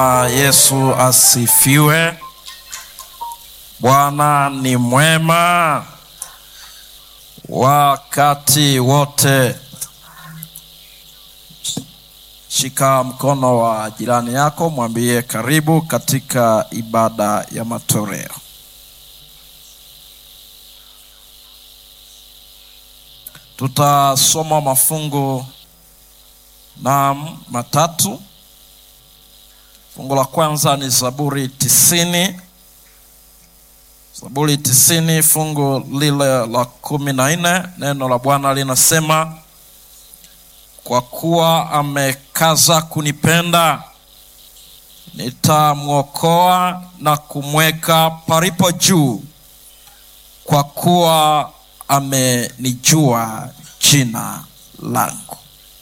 Yesu asifiwe. Bwana ni mwema wakati wote. Shika mkono wa jirani yako, mwambie karibu katika ibada ya matoleo. Tutasoma mafungu naam matatu. Fungu la kwanza ni Zaburi tisini. Zaburi tisini fungu lile la kumi na nne neno la Bwana linasema, kwa kuwa amekaza kunipenda, nitamwokoa na kumweka palipo juu, kwa kuwa amenijua jina langu.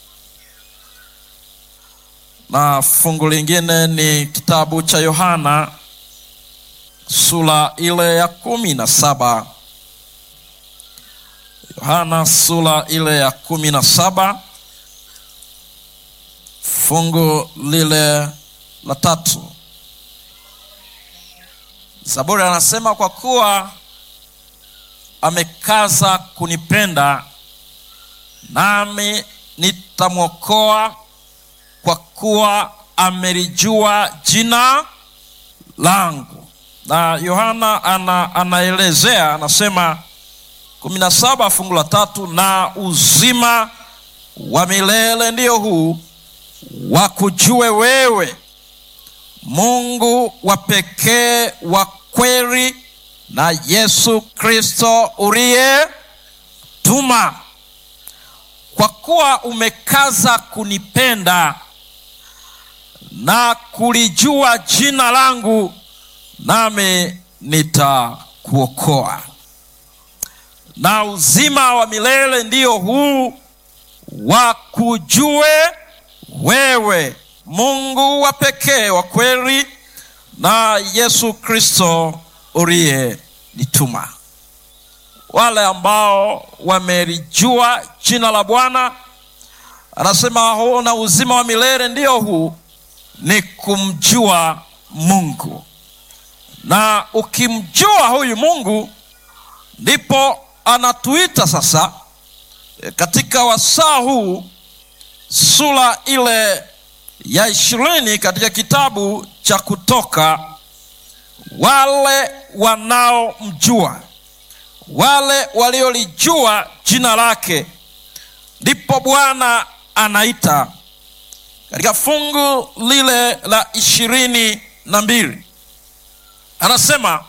Na fungu lingine ni kitabu cha Yohana sura ile ya kumi na saba. Yohana sura ile ya kumi na saba fungu lile la tatu. Zaburi anasema kwa kuwa amekaza kunipenda, nami nitamwokoa, kwa kuwa amelijua jina langu na Yohana ana, anaelezea anasema kumi na saba fungu la tatu, na uzima wa milele ndio huu wakujue wewe Mungu wa pekee wa kweli na Yesu Kristo uliye tuma. Kwa kuwa umekaza kunipenda na kulijua jina langu nami nitakuokoa. Na uzima wa milele ndio huu wakujue wewe Mungu wa pekee wa kweli na Yesu Kristo uliyenituma. Wale ambao wamelijua jina la Bwana, anasema huu na uzima wa milele ndio huu ni kumjua Mungu na ukimjua huyu Mungu ndipo anatuita sasa katika wasaa huu, sura ile ya ishirini katika kitabu cha Kutoka, wale wanaomjua, wale waliolijua jina lake, ndipo Bwana anaita katika fungu lile la ishirini na mbili anasema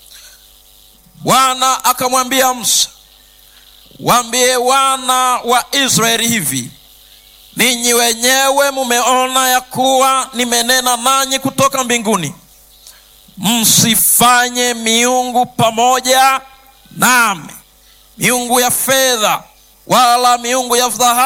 Bwana akamwambia Musa, waambie wana wa Israeli hivi, ninyi wenyewe mumeona ya kuwa nimenena nanyi kutoka mbinguni, msifanye miungu pamoja nami, miungu ya fedha wala miungu ya dhahabu